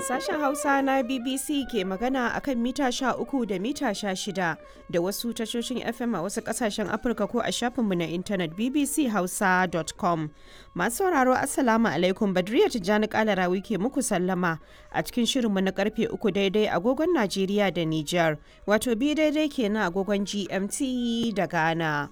Sashen Hausa na BBC ke magana a kan mita uku da mita shida da wasu tashoshin FM a wasu kasashen Afirka ko a shafinmu na intanet bbchausa.com. Masu sauraro Assalamu alaikum Badriya Tijjani Kalarawi ke muku sallama a cikin shirinmu na karfe uku daidai agogon Najeriya da Nijar, wato bi daidai kenan agogon GMT da Ghana.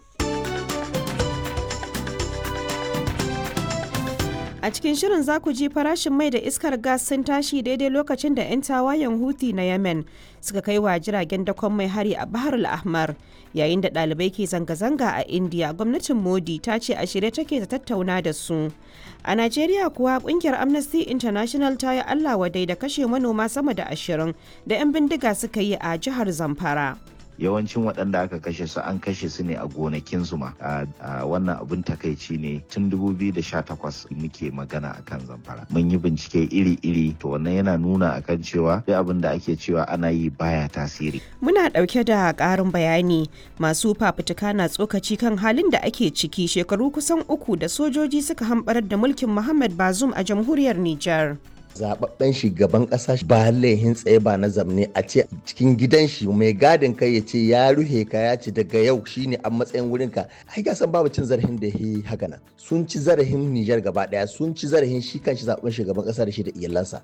A cikin shirin za ku ji farashin mai da iskar gas sun tashi daidai lokacin da 'yan tawayen Houthi na Yemen suka kai wa jiragen dakon mai hari a Bahar al-Ahmar. Yayin da ɗalibai ke zanga-zanga a India, gwamnatin Modi ta ce a shirye take ta tattauna da su. A Najeriya kuwa kungiyar Amnesty International ta yi Allah wadai da kashe manoma sama da ashirin da 'yan bindiga suka yi a jihar Zamfara. yawancin waɗanda aka kashe su an kashe su ne a gonakinsu ma a wannan abin takaici ne tun 2018 muke magana akan zamfara mun yi bincike iri-iri to wannan yana nuna akan cewa duk abin da ake cewa ana yi baya tasiri muna ɗauke da ƙarin bayani masu fafutuka na tsokaci kan halin da ake ciki shekaru kusan uku da sojoji suka hamɓarar da mulkin muhammad bazum a jamhuriyar nijar zababben shugaban kasa ba laihin tsaye ba na zamne a ce cikin gidan shi mai gadin kai ya ce ya ruhe ka ya ce daga yau shine a matsayin wurin ka ai ga san babu cin zarafin da yi haka nan sun ci zarafin Nijar gaba daya sun ci zarafin shi kan shi zaben shugaban kasa da shi da iyalansa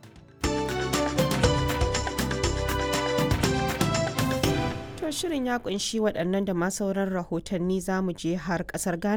shirin ya kunshi waɗannan da ma sauran rahotanni za mu je har ƙasar Ghana